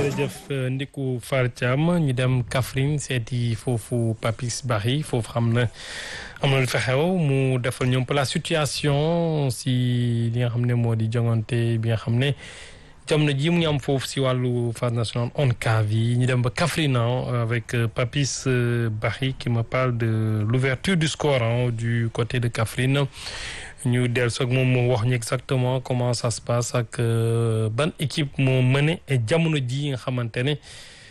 jërëjëf Ndiku Far Thiam ñu dem Kaffrine seeti foofu Papis Barry foofu xam na am na lu fa xew mu defal ñoom la situation si li nga xam ne moo di jongante bi nga xam ne jamono ji mu ngi am foofu si wàllu phase nationale ONCAV yi ñu dem ba Kaffrine avec Papis Barry qui me parle de l'ouverture du score du côté de Kaffrine ñu dellu soog moom moo wax ñu exactement comment ça se passe ak ban équipe moo mëne jamono ji nga xamante ne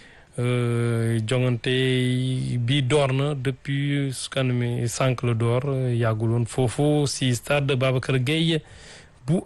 jongante bi door na depuis su kan mi sànq la door yàggul woon foofu si stade Babacar Gueye bu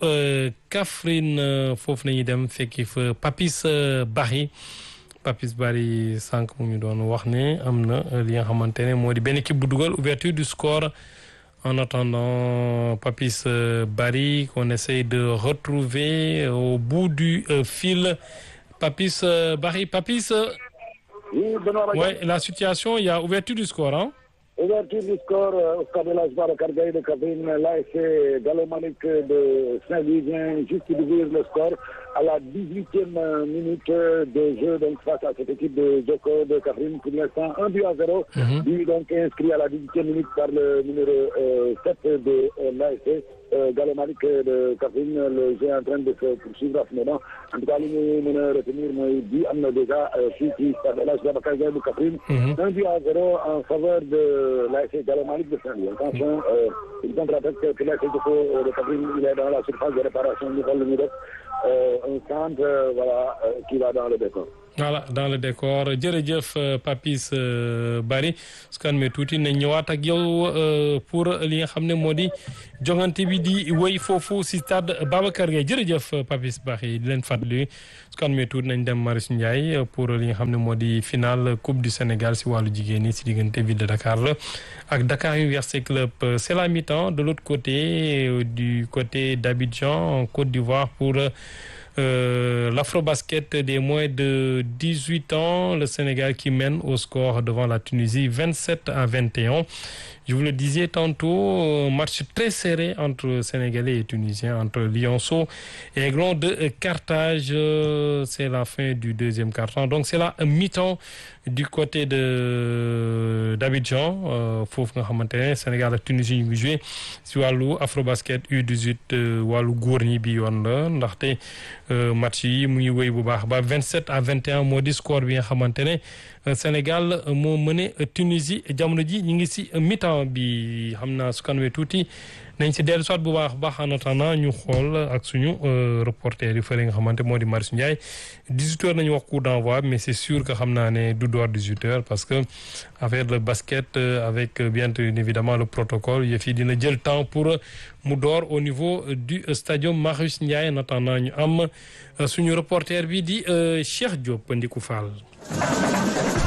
Kaffrine foofu nañuy dem fekki fa Papis Barry Papis Barry sànq mu ñu doon wax ne am na li nga xamante ne moo di benn équipe bu dugal ouverture du score En attendant, Papis Barry, qu'on essaye de retrouver au bout du euh, fil. Papis Barry, Papis. Oui, Benoît ouais, la situation, il y a ouverture du score, hein? Ouverture du score au stade de l'Asbar Cargaï de Kaffrine. L'ASC Galomanique de Saint-Louis vient juste d'ouvrir le score à la 18e minute de jeu donc face à cette équipe de Joko de Kaffrine. Pour l'instant, 1 but à 0. Mm -hmm. Lui donc inscrit à la 18e minute par le numéro euh, 7 de euh, l'ASC euh, Galomanique de Kaffrine. Le jeu est en train de se poursuivre à ce moment. En tout cas, li ñu mën a retenir mooy bi am na déjà fii ci stade de l'Asbar Cargaï de Kaffrine. Mm -hmm. 1 but à 0 en faveur de l'ASC Galomanique de Saint-Louis. Attention, il contre-attaque que l'ASC Joko de Kaffrine, il est dans la surface de réparation ñu xool lu ñu def. un centre voilà qui va dans le décor. voilà dans le décor jërëjëf Papis Barry su kan me tuuti nañ ñëwaat ak yow pour li nga xam ne moo di jongante bi di wéy foofu si stade Babacar Gueye jërëjëf Papis Barry di leen fàttali su kan me tuuti nañ dem Marius Ndiaye pour li nga xam ne moo di finale coupe du Sénégal si wàllu jigéen ñi si diggante ville de Dakar la ak Dakar Université Club c'est la mi-temps de l'autre côté du côté d'Abidjan en Côte d'Ivoire pour Euh, l'afrobasket des moins de 18 ans, le Sénégal qui mène au score devant la Tunisie 27 à 21. Je vous le disais tantôt, match très serré entre Sénégalais et Tunisiens, entre Lionceau et Aiglon de Carthage. C'est la fin du deuxième quart-temps. Donc c'est la mi-temps du côté de d'Abidjan foofu nga xamante ne Sénégal ak Tunisie ñu ngi joué si wàllu Afrobasket U18 wàllu góor ñi bi yoon la ndaxte match yi mu ngi wéy bu baax ba 27 à 21 moo di score bi nga xamante ne Sénégal moo mëne Tunisie jamono ji ñu ngi si mi-temps bi xam naa su kanamee tuuti nañ si dellu soit bu baax baax en attendant ñu xool ak suñu reporter yi fële nga xamante moo di Marius Ndiaye 18 heures nañu wax coup d'envoi mais c'est sûr que xam naa ne du door 18 heures parce que affaire de basket avec bien évidemment le protocole yëf yi dina jël temps pour mu door au niveau du stadium Marius Ndiaye en attendant ñu am suñu reporter bi di Cheikh Diop Ndiku Fall